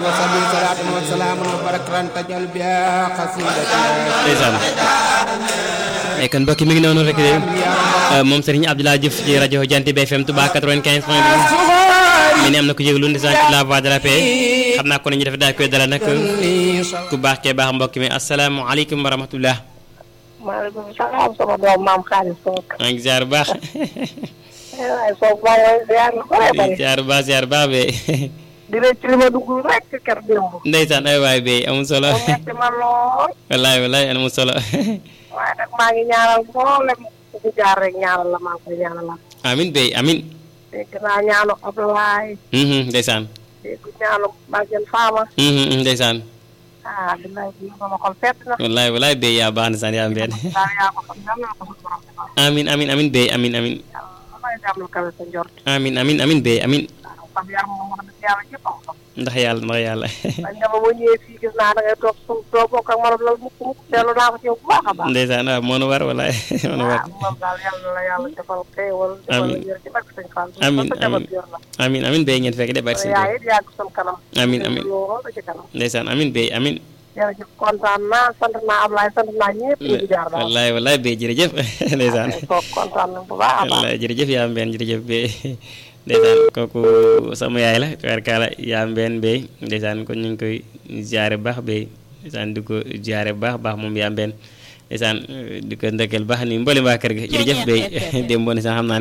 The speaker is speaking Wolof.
وصلي صلاة وسلام وبركة تجل بها قصيدة ndeysaan mais kon mbokk mi ngi noonu rek de moom Serigne Abdoulaye Diouf ci rajo Jant bi FM Touba 95 point 2 mi ni am na ko yëglu ndeysaan ci la voix de la paix xam naa ko ne ñu def daal koy dala nag ku baax kee baax mbokk mi asalaamaaleykum wa rahmatullah maaleykum salaam sama doom maam xaalis Sow. maa ngi ziar bu baax waaye Sow maa ngi lay ziar lu bëri bëri. ziar bu baax ziar bu baax be di leen ci li ma dugg rek kër démb. ndeysaan ay waay be amul solo mu metti ma lool. wallaay wallaay amul solo waaye nag maa ngi ñaanal mboolem ku fi jaar rek ñaanal la maa ngi koy ñaanal la. amin be amin dégg naa ñaanu Abdoulaye. Mhm, ndeysaan dégg ñaanu Bàjjen Faama. Mhm, mhm, ndeysaan ah billaay bi sama xol fett na. wallaay wallaay be yaa baax ndeysaan yaa mbeen daal yaa ko xam yal na ko suñu borom defal. amin amin amin be amin amin yàlla may jàmm lu kawe sa njort. amin amin amin be amin waaw xam yar moom wax dëgg yàlla ñëpp am ko. ndax yàlla ndax yàlla bañ dama boo ñëwee fii gis naa da ngay toog suuf doo bokk ak man loolu mukk mukk teelu naa ko ci yow bu baax a baax. ndeysaan waaw moo nu war wallaay moo nu war waaw moom daal yàlla na la yàlla defal xéewal. defal la Amiin. wér ci barke sëñ Fall. Amiin, ba sa jabar amiin. yor la. amin amin be ngeen fekk de bari sa seen yaay it yàgg sun kanam. Amiin, amiin. lool ba ci kanam. ndeysaan amin be amin jërëjëf kontaan naa sant naa Ablaye sant naa ñëpp ñu ngi jaar daal. wallaay wallaay be jërëjëf ndeysaan kooku kontaan nañ bu baax a baax. wallaay jërëjëf yaa mbeen jërëjëf be ndeysaan kooku sama yaay la tubaarkaala yaa mbeen be ndeysaan kon ñu ngi koy ziare baax be ndeysaan di ko ziare baax baax moom yaa mbeen ndeysaan di ko ndëkkal baax ni mboolem waa kër ga jërëjëf be démb ne sax xam naa